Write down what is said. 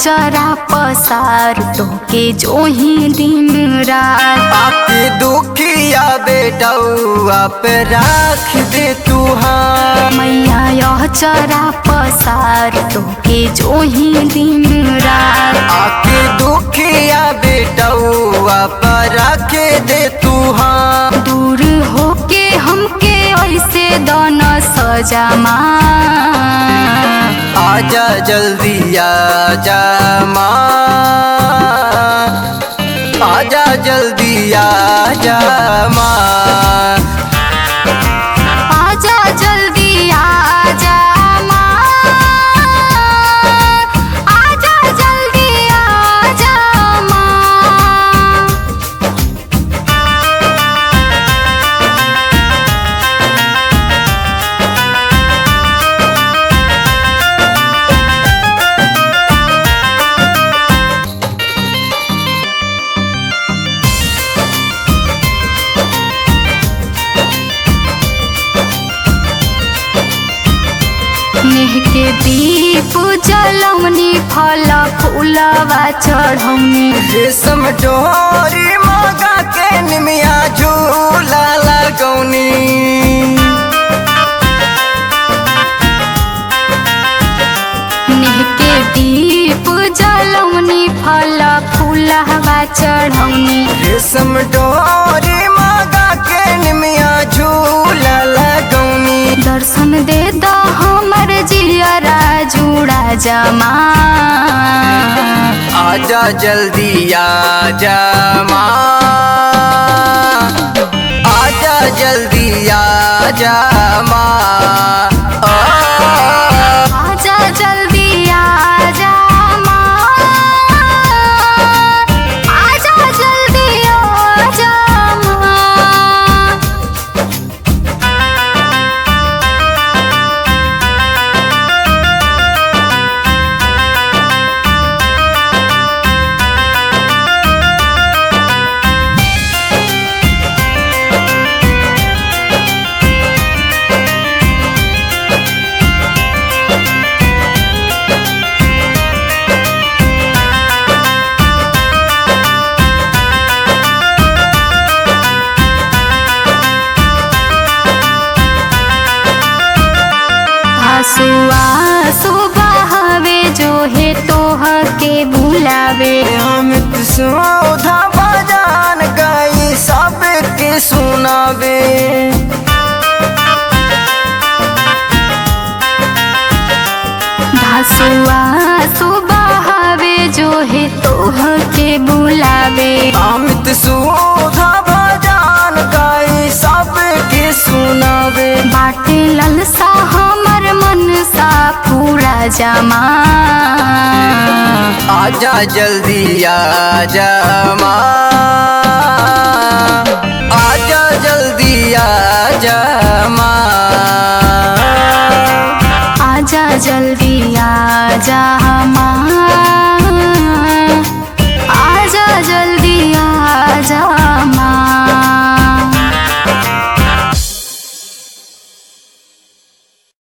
चरा पसार तोके जो ही दिन रात आपकी दुखिया बेटौआ पे राख दे तू हाँ मैया यह चरा पसार तोके जो ही दिन रात आपकी दुखिया बेटौआ पे राख दे तू हाँ दूर होके हमके ऐसे दोनों सजा माँ आजा जल्दी आजा माँ आजा जल्दी आजा माँ आजा जल्दी आजा माँ आजा जल्दी आजा माँ नेह के दीप जलौनी फल फूलवा चढ़ौनी रेशम डोरी मगा के निमिया झूला लगौनी नेह के दीप जलौनी फल फूलवा चढ़ौनी रेशम डोरी मगा के निमिया झूला लगौनी दर्शन दे द हमर जियरा जुड़ा जमा आजा जल्दी आजा माँ आजा जल्दी आजा माँ आ, आजा जल्दी आजा माँ आजा जल्दी आजा माँ हसुआ सुबहवे जो है तोह के बुलावे अमित सौधा बजान गई सबके सुनावे हसुआ सुबहवे जो है तोह के बुलावे अमित सौधा बजान गई सबके सुनावे बाटे ललसा हमर मन सा पूरा जमा आजा जल्दी आजा माँ आजा जल्दी आजा माँ आजा जल्दी आजा